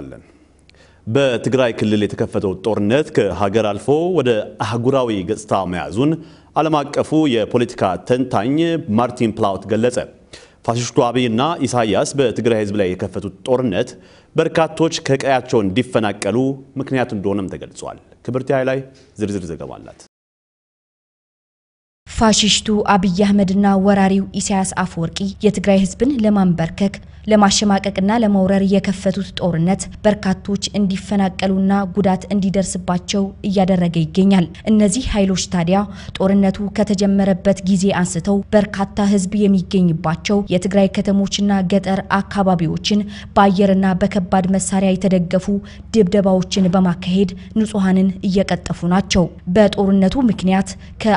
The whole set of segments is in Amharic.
እንመለሳለን። በትግራይ ክልል የተከፈተው ጦርነት ከሀገር አልፎ ወደ አህጉራዊ ገጽታ መያዙን ዓለም አቀፉ የፖለቲካ ተንታኝ ማርቲን ፕላውት ገለጸ። ፋሽስቱ አብይና ኢሳያስ በትግራይ ሕዝብ ላይ የከፈቱት ጦርነት በርካቶች ከቀያቸው እንዲፈናቀሉ ምክንያት እንደሆነም ተገልጿል። ክብርት ላይ ዝርዝር ዘገባ አላት። ፋሽስቱ አብይ አህመድና ወራሪው ኢሳያስ አፈወርቂ የትግራይ ህዝብን ለማንበርከክ ለማሸማቀቅና ለመውረር የከፈቱት ጦርነት በርካቶች እንዲፈናቀሉና ጉዳት እንዲደርስባቸው እያደረገ ይገኛል። እነዚህ ኃይሎች ታዲያ ጦርነቱ ከተጀመረበት ጊዜ አንስተው በርካታ ህዝብ የሚገኝባቸው የትግራይ ከተሞችና ገጠር አካባቢዎችን በአየርና በከባድ መሳሪያ የተደገፉ ድብደባዎችን በማካሄድ ንጹሐንን እየቀጠፉ ናቸው። በጦርነቱ ምክንያት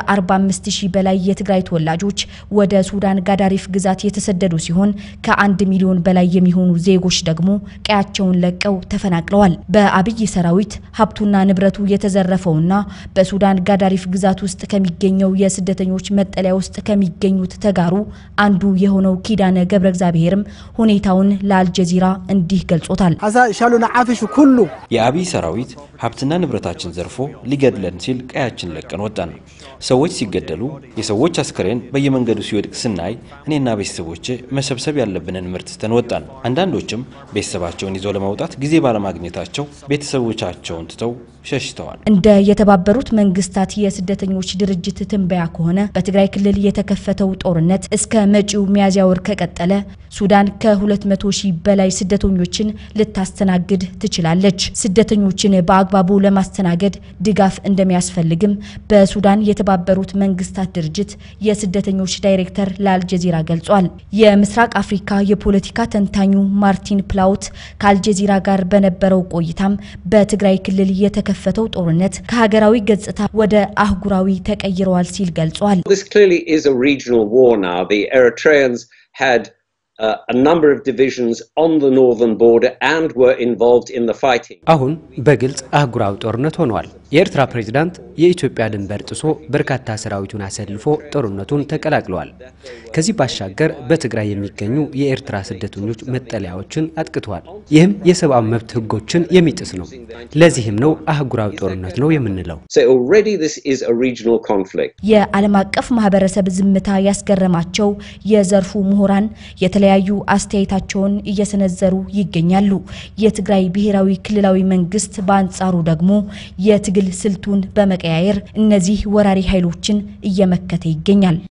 ከ45 ሺህ በላይ የትግራይ ተወላጆች ወደ ሱዳን ጋዳሪፍ ግዛት የተሰደዱ ሲሆን ከአንድ ሚሊዮን በላይ የሚሆኑ ዜጎች ደግሞ ቀያቸውን ለቀው ተፈናቅለዋል። በአብይ ሰራዊት ሀብቱና ንብረቱ የተዘረፈውና በሱዳን ጋዳሪፍ ግዛት ውስጥ ከሚገኘው የስደተኞች መጠለያ ውስጥ ከሚገኙት ተጋሩ አንዱ የሆነው ኪዳነ ገብረ እግዚአብሔርም ሁኔታውን ለአልጀዚራ እንዲህ ገልጾታል። ሻሉና ዓፊሹ ኩሉ የአብይ ሰራዊት ሀብትና ንብረታችን ዘርፎ ሊገድለን ሲል ቀያችን ለቀን ወጣን። ሰዎች ሲገደሉ፣ የሰዎች አስከሬን በየመንገዱ ሲወድቅ ስናይ እኔና ቤተሰቦቼ መሰብሰብ ያለብንን ምርት ትተን ወጣን። አንዳንዶችም ቤተሰባቸውን ይዘው ለመውጣት ጊዜ ባለማግኘታቸው ቤተሰቦቻቸውን ትተው ሸሽተዋል። እንደ የተባበሩት መንግስታት የስደተኞች ድርጅት ትንበያ ከሆነ በትግራይ ክልል የተከፈተው ጦርነት እስከ መጪው ሚያዝያ ወር ከቀጠለ ሱዳን ከ200 ሺህ በላይ ስደተኞችን ልታስተናግድ ትችላለች። ስደተኞችን በአግባቡ ለማስተናገድ ድጋፍ እንደሚያስፈልግም በሱዳን የተባበሩት መንግስታት ድርጅት የስደተኞች ዳይሬክተር ለአልጀዚራ ገልጿል። የምስራቅ አፍሪካ የፖለቲካ ተንታኙ ማርቲን ፕላውት ከአልጀዚራ ጋር በነበረው ቆይታም በትግራይ ክልል የተከፈተው ጦርነት ከሀገራዊ ገጽታ ወደ አህጉራዊ ተቀይረዋል ሲል ገልጿል። This clearly is a regional war now. The Eritreans had uh, a number of divisions on the northern border and were involved in the fighting. አሁን በግልጽ አህጉራዊ ጦርነት ሆኗል። የኤርትራ ፕሬዝዳንት የኢትዮጵያ ድንበር ጥሶ በርካታ ሰራዊቱን አሰልፎ ጦርነቱን ተቀላቅለዋል። ከዚህ ባሻገር በትግራይ የሚገኙ የኤርትራ ስደተኞች መጠለያዎችን አጥቅተዋል። ይህም የሰብአዊ መብት ሕጎችን የሚጥስ ነው። ለዚህም ነው አህጉራዊ ጦርነት ነው የምንለው። So already this is a regional conflict. የዓለም አቀፍ ማህበረሰብ ዝምታ ያስገረማቸው የዘርፉ ምሁራን የተለያዩ አስተያየታቸውን እየሰነዘሩ ይገኛሉ። የትግራይ ብሔራዊ ክልላዊ መንግስት በአንጻሩ ደግሞ የትግል ስልቱን በመቀያየር እነዚህ ወራሪ ኃይሎችን እየመከተ ይገኛል።